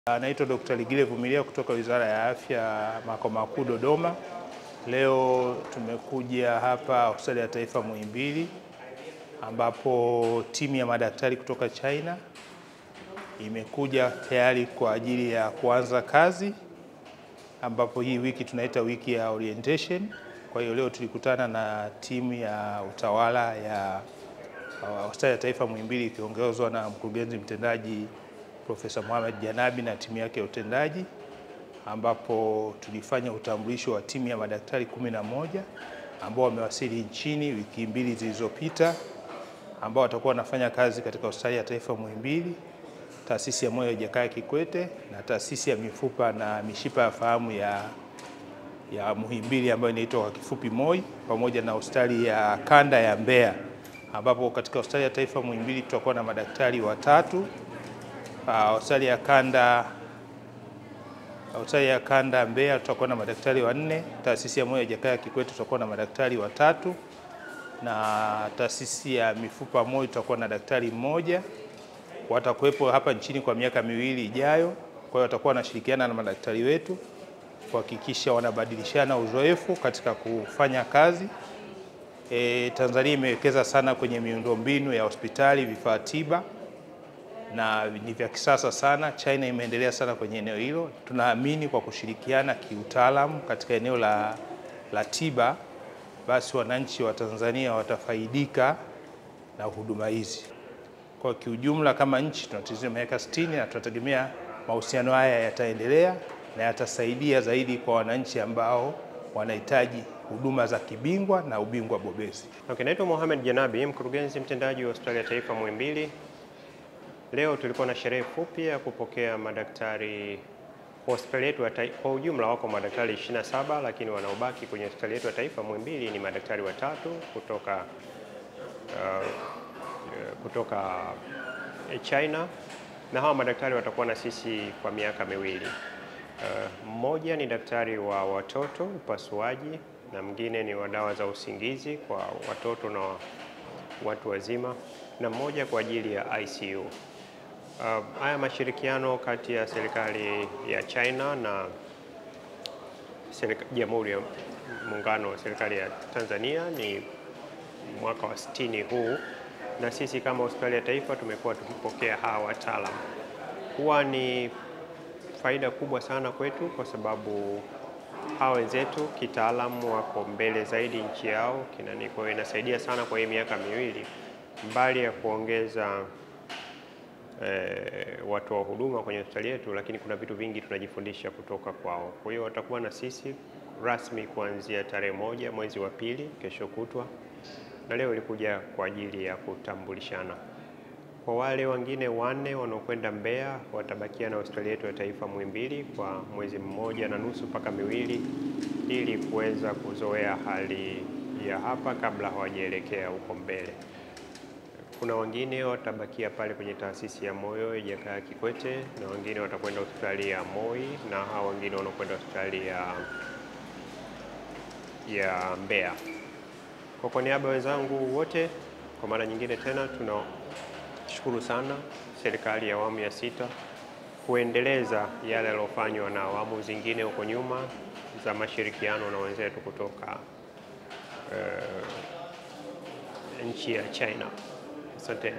Naitwa Dr. Ligile Vumilia kutoka Wizara ya Afya makao makuu Dodoma. Leo tumekuja hapa hospitali ya taifa Muhimbili ambapo timu ya madaktari kutoka China imekuja tayari kwa ajili ya kuanza kazi, ambapo hii wiki tunaita wiki ya orientation. Kwa hiyo leo tulikutana na timu ya utawala ya hospitali ya taifa Muhimbili ikiongozwa na mkurugenzi mtendaji Profesa Mohamed Janabi na timu yake ya utendaji ambapo tulifanya utambulisho wa timu ya madaktari kumi na moja ambao wamewasili nchini wiki mbili zilizopita, ambao watakuwa wanafanya kazi katika hospitali ya taifa Muhimbili, taasisi ya moyo ya Jakaya Kikwete na taasisi ya mifupa na mishipa ya fahamu ya, ya Muhimbili ambayo inaitwa kwa kifupi MOI, pamoja na hospitali ya kanda ya Mbeya, ambapo katika hospitali ya taifa Muhimbili tutakuwa na madaktari watatu hospitali ya kanda hospitali ya kanda Mbeya tutakuwa na madaktari wanne. Taasisi ya moyo ya Jakaya Kikwete tutakuwa na madaktari watatu, na taasisi ya mifupa MOI tutakuwa na daktari mmoja. Watakuwepo hapa nchini kwa miaka miwili ijayo, kwa hiyo watakuwa wanashirikiana na madaktari wetu kuhakikisha wanabadilishana uzoefu katika kufanya kazi. E, Tanzania imewekeza sana kwenye miundombinu ya hospitali, vifaa tiba na ni vya kisasa sana. China imeendelea sana kwenye eneo hilo. Tunaamini kwa kushirikiana kiutaalamu katika eneo la, la tiba, basi wananchi wa Tanzania watafaidika na huduma hizi. Kwa kiujumla, kama nchi tunatizia miaka 60 na tunategemea mahusiano haya yataendelea na yatasaidia zaidi kwa wananchi ambao wanahitaji huduma za kibingwa na ubingwa bobezi. Okay, naitwa Mohamed Janabi, mkurugenzi mtendaji wa hospitali ya taifa Muhimbili. Leo tulikuwa na sherehe fupi ya kupokea madaktari hospitali yetu kwa ujumla, wako madaktari 27 lakini wanaobaki kwenye hospitali yetu ya taifa Muhimbili ni madaktari watatu kutoka, uh, kutoka China na hawa madaktari watakuwa na sisi kwa miaka miwili. Uh, mmoja ni daktari wa watoto upasuaji na mwingine ni wa dawa za usingizi kwa watoto na watu wazima na mmoja kwa ajili ya ICU. Uh, haya mashirikiano kati ya serikali ya China na Jamhuri ya Muungano wa serikali ya Tanzania ni mwaka wa sitini huu, na sisi kama hospitali ya taifa tumekuwa tukipokea hawa wataalamu. Huwa ni faida kubwa sana kwetu kwa sababu hawa wenzetu kitaalamu wako mbele zaidi nchi yao kinani, kwa hiyo inasaidia sana kwa hii miaka miwili, mbali ya kuongeza E, watu wa huduma kwenye hospitali yetu, lakini kuna vitu vingi tunajifundisha kutoka kwao. Kwa hiyo watakuwa na sisi rasmi kuanzia tarehe moja mwezi wa pili, kesho kutwa, na leo ilikuja kwa ajili ya kutambulishana. Kwa wale wengine wanne wanaokwenda Mbeya watabakia na hospitali yetu ya taifa Muhimbili kwa mwezi mmoja na nusu mpaka miwili, ili kuweza kuzoea hali ya hapa kabla hawajaelekea huko mbele. Kuna wengine watabakia pale kwenye taasisi ya moyo ya Jakaya Kikwete na wengine watakwenda hospitali ya MOI na hao wengine wanakwenda hospitali ya, ya Mbeya. Kwa kwa niaba ya wenzangu wote, kwa mara nyingine tena tunashukuru sana serikali ya awamu ya sita kuendeleza yale yaliyofanywa na awamu zingine huko nyuma za mashirikiano na wenzetu kutoka uh, nchi ya China. Asante.